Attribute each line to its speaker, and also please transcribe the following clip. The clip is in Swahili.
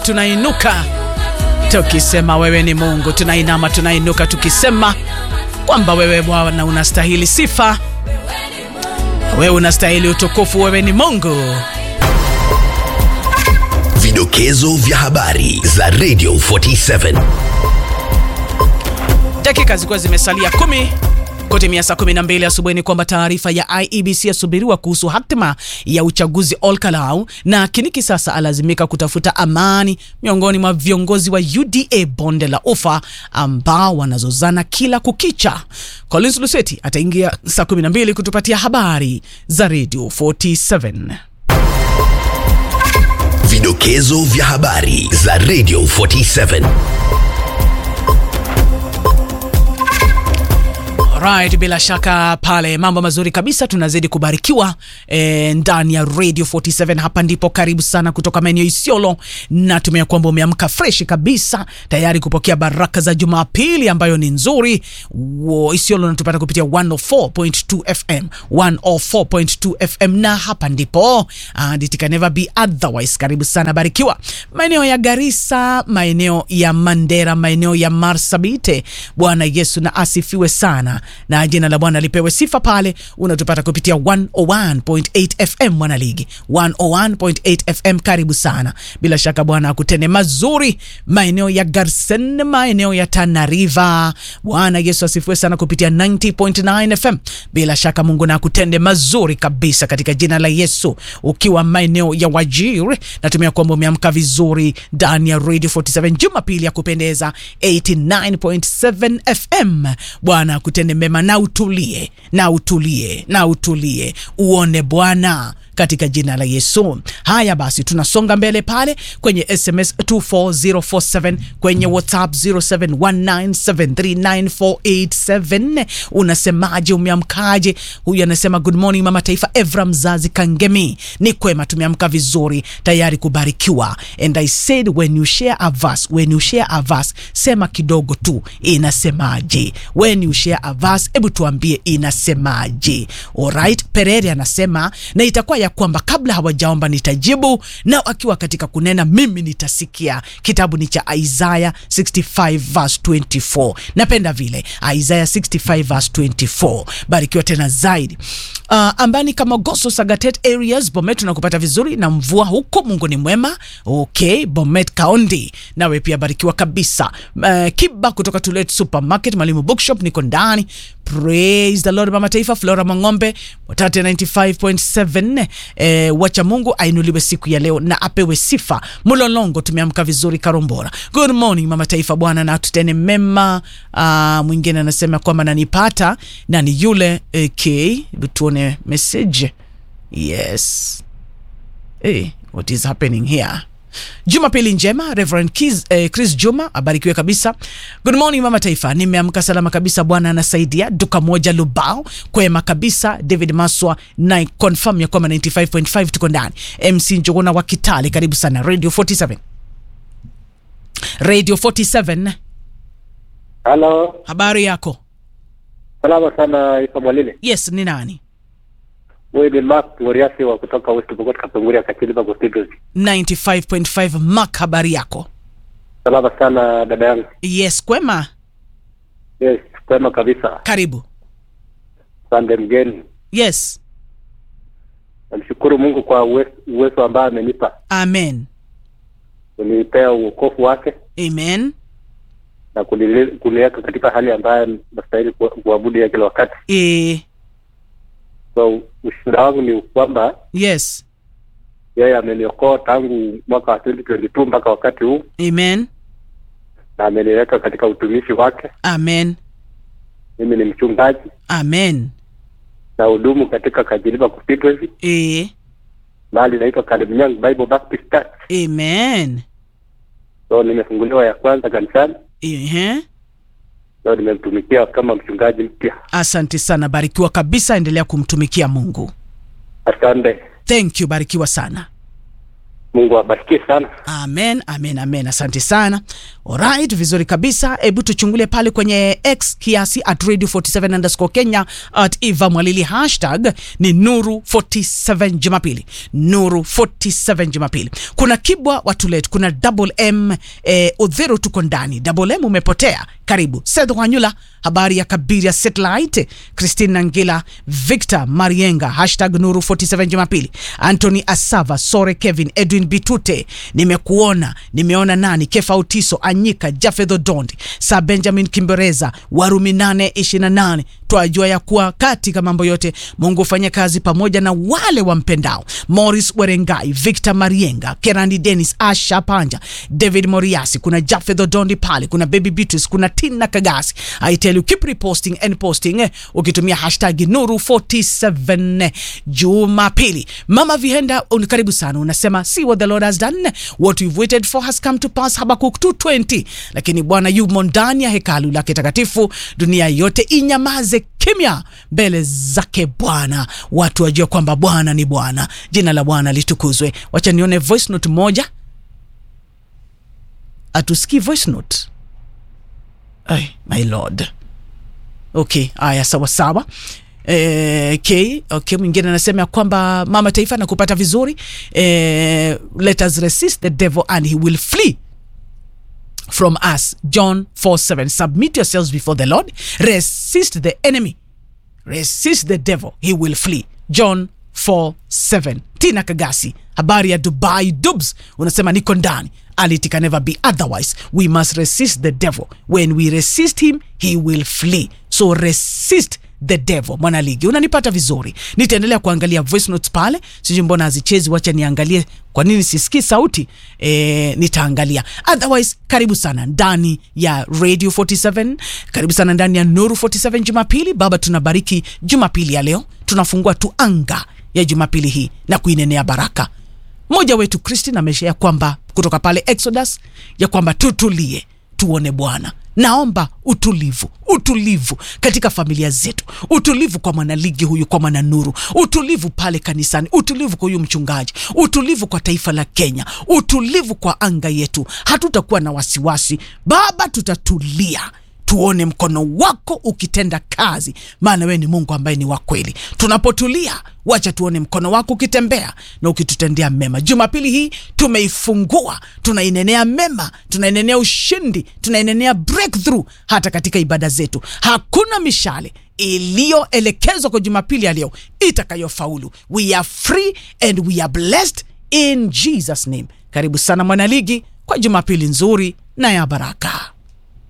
Speaker 1: tunainuka tukisema wewe ni Mungu, tunainama tunainuka tukisema kwamba wewe Bwana unastahili sifa, wewe unastahili utukufu, wewe ni Mungu.
Speaker 2: Vidokezo vya habari za Radio 47.
Speaker 1: Dakika zilikuwa zimesalia kumi kutimia saa 12 asubuhi ni kwamba taarifa ya IEBC yasubiriwa kuhusu hatima ya uchaguzi Olkalau, na Kiniki sasa alazimika kutafuta amani miongoni mwa viongozi wa UDA bonde la Ufa ambao wanazozana kila kukicha. Collins Luseti ataingia saa 12 kutupatia habari za Radio 47.
Speaker 2: Vidokezo vya habari za Radio 47.
Speaker 1: Right, bila shaka pale mambo mazuri kabisa, tunazidi kubarikiwa e, ndani ya Radio 47. Hapa ndipo karibu sana kutoka maeneo Isiolo, na tumea kwamba umeamka fresh kabisa tayari kupokea baraka za Jumapili ambayo ni nzuri. Wo, Isiolo natupata kupitia 104.2 FM 104.2 FM, na hapa ndipo and it can never be otherwise. Karibu sana, barikiwa maeneo ya Garissa, maeneo ya Mandera, maeneo ya Marsabit. Bwana Yesu na asifiwe sana na jina la Bwana lipewe sifa. Pale unatupata kupitia 101.8 FM Mwanaligi, 101.8 FM. Karibu sana, bila shaka Bwana akutende mazuri maeneo ya Garsen, maeneo ya Tana River. Bwana Yesu asifiwe sana kupitia 90.9 FM. Bila shaka Mungu na akutende mazuri kabisa katika jina la Yesu. Ukiwa maeneo ya Wajir, natumia kwamba umeamka vizuri ndani ya Radio 47 Jumapili ya kupendeza 89.7 FM. Bwana akutende mema na utulie na utulie na utulie uone Bwana katika jina la Yesu. Haya basi, tunasonga mbele pale kwenye SMS 24047 kwenye WhatsApp 0719739487. Unasemaje? Umeamkaje? Huyu anasema good morning mama taifa, Evra mzazi Kangemi. Ni kwema, tumeamka vizuri tayari kubarikiwa. And I said when you share a verse, when you share a verse, sema kidogo tu inasemaje. When you share a verse, hebu tuambie inasemaje. Alright, Perere anasema na itakuwa ya kwamba kabla hawajaomba nitajibu, na akiwa katika kunena mimi nitasikia. Kitabu ni cha Isaiah 65 verse 24. Napenda vile Isaiah 65 verse 24. Barikiwa tena zaidi. Uh, ambani kama Goso Sagatet areas Bomet tunakupata vizuri na mvua huko, Mungu ni mwema. Okay, Bomet Kaondi, nawe pia barikiwa kabisa. Uh, Kiba kutoka Tulet Supermarket, Mwalimu Bookshop, niko ndani. Praise the Lord, mama taifa. Flora Mang'ombe, Watate 95.7. Eh, wacha Mungu ainuliwe siku ya leo na apewe sifa. Mulolongo, tumeamka vizuri Karombora. Good morning mama taifa, Bwana na tutene mema. Uh, mwingine anasema kwamba nanipata na ni yule okay, tuone message. Yes. Hey, what is happening here? Jumapili njema Reverend Kiz, eh, Chris Juma abarikiwe kabisa. Good morning mama taifa, nimeamka salama kabisa, Bwana anasaidia. Duka moja Lubao kwema kabisa. David Maswa na confirm ya kwamba 95.5 tuko ndani. MC Njogona wa Kitale, karibu sana Radio 47. Radio 47.
Speaker 3: Halo,
Speaker 1: Habari yako?
Speaker 3: salama sana Isa Mwalile.
Speaker 1: Yes, ni nani?
Speaker 3: Huyu ni Mark Moriasi wa kutoka West Pokot Kapenguria Kachiliba Constituency.
Speaker 1: 95.5 Mark, habari yako?
Speaker 3: Salama sana dada yangu.
Speaker 1: Yes, kwema.
Speaker 3: Yes, kwema kabisa.
Speaker 1: Karibu.
Speaker 3: Sande mgeni.
Speaker 1: Yes.
Speaker 3: Namshukuru Mungu kwa uwe- uwezo ambao amenipa
Speaker 1: Amen.
Speaker 3: kunipea uokofu wake
Speaker 1: Amen.
Speaker 3: na kunile- kuniweka katika hali ambayo nastahili ku- kuabudu ya kila wakati.
Speaker 1: E,
Speaker 3: So ushuhuda wangu ni kwamba
Speaker 1: yes.
Speaker 3: yeye ameniokoa tangu mwaka wa 2022 mpaka wakati huu
Speaker 1: Amen.
Speaker 3: na ameniweka katika utumishi wake.
Speaker 1: Amen.
Speaker 3: Mimi ni mchungaji
Speaker 1: Amen.
Speaker 3: na hudumu katika Kajiliba Constituency
Speaker 1: E,
Speaker 3: mahali inaitwa Kalemnyang Bible Baptist Church.
Speaker 1: amen.
Speaker 3: So nimefunguliwa ya kwanza kanisani,
Speaker 1: Ehe.
Speaker 3: so nimemtumikia kama mchungaji mpya.
Speaker 1: Asante sana, barikiwa kabisa, endelea kumtumikia Mungu.
Speaker 3: Asante.
Speaker 1: Thank you, barikiwa sana.
Speaker 3: Mungu awabarikie sana.
Speaker 1: Amen, amen, amen. Asante sana. Alright, vizuri kabisa. Hebu tuchungulie pale kwenye X kiasi at radio 47 underscore Kenya at Eva Mwalili hashtag ni Nuru 47 Jumapili. Nuru 47 Jumapili. Kuna Kibwa Watulet, kuna Double M eh, Odhero tuko ndani. Double M umepotea. Karibu. Seth Wanyula, habari ya Kabiria Satellite. Christine Nangila, Victor Marienga hashtag Nuru 47 Jumapili. Anthony Asava, Sore Kevin, Edwin Bitute, nimekuona, nimeona nani, Kefa Utiso, Anyika, Jafedho Dondi, Sir Benjamin Kimbereza, Warumi 8:28. Twajua ya kuwa katika mambo yote Mungu hufanya kazi pamoja na wale wampendao. Morris Werengai, Victor Marienga, Kerandi Dennis, Asha Panja, David Moriasi, kuna Jafedho Dondi pale, kuna Baby Beatrice, kuna Tina Kagasi. I tell you keep reposting and posting eh, ukitumia hashtag Nuru 47 Jumapili. Mama Vihenda, un- karibu sana. Unasema see what the Lord has done, what we've waited for has come to pass. Habakuk 2:20. Lakini Bwana yumo ndani ya hekalu lake takatifu, dunia yote inyamaze kimya mbele zake Bwana, watu wajue kwamba Bwana ni Bwana. Jina la Bwana litukuzwe. Wacha nione voice note moja. Atusikii voice note. Ay, my lord. Okay, haya sawa sawa. Eh, okay, okay, mwingine anasema ya kwamba mama taifa nakupata vizuri. Eh, let us resist the devil and he will flee from us. John 4 7. Submit yourselves before the Lord. Resist the enemy. Resist the devil, he will flee. John 4 7. Tina Kagasi, habari ya Dubai Dubs, unasema niko ndani. And it can never be otherwise. We must resist the devil. When we resist him, he will flee. So resist the devil. Mwanaligi, unanipata vizuri. Nitaendelea kuangalia voice notes pale, sijui mbona hazichezi. Wacha niangalie kwa nini sisikii sauti e, nitaangalia. Otherwise, karibu sana ndani ya Radio 47, karibu sana ndani ya Nuru 47 Jumapili. Baba, tunabariki Jumapili ya leo, tunafungua tu anga ya Jumapili hii na kuinenea baraka mmoja wetu Christine ameshea kwamba kutoka pale Exodus ya kwamba tutulie tuone Bwana. Naomba utulivu, utulivu katika familia zetu, utulivu kwa mwanaligi huyu, kwa mwananuru, utulivu pale kanisani, utulivu kwa huyu mchungaji, utulivu kwa taifa la Kenya, utulivu kwa anga yetu. Hatutakuwa na wasiwasi Baba, tutatulia tuone mkono wako ukitenda kazi, maana wewe ni Mungu ambaye ni wa kweli. Tunapotulia, wacha tuone mkono wako ukitembea na ukitutendea mema. Jumapili hii tumeifungua, tunainenea mema, tunainenea ushindi, tunainenea breakthrough hata katika ibada zetu. Hakuna mishale iliyoelekezwa kwa Jumapili ya leo itakayofaulu. We are free and we are blessed in Jesus name. Karibu sana mwanaligi kwa Jumapili nzuri na ya baraka.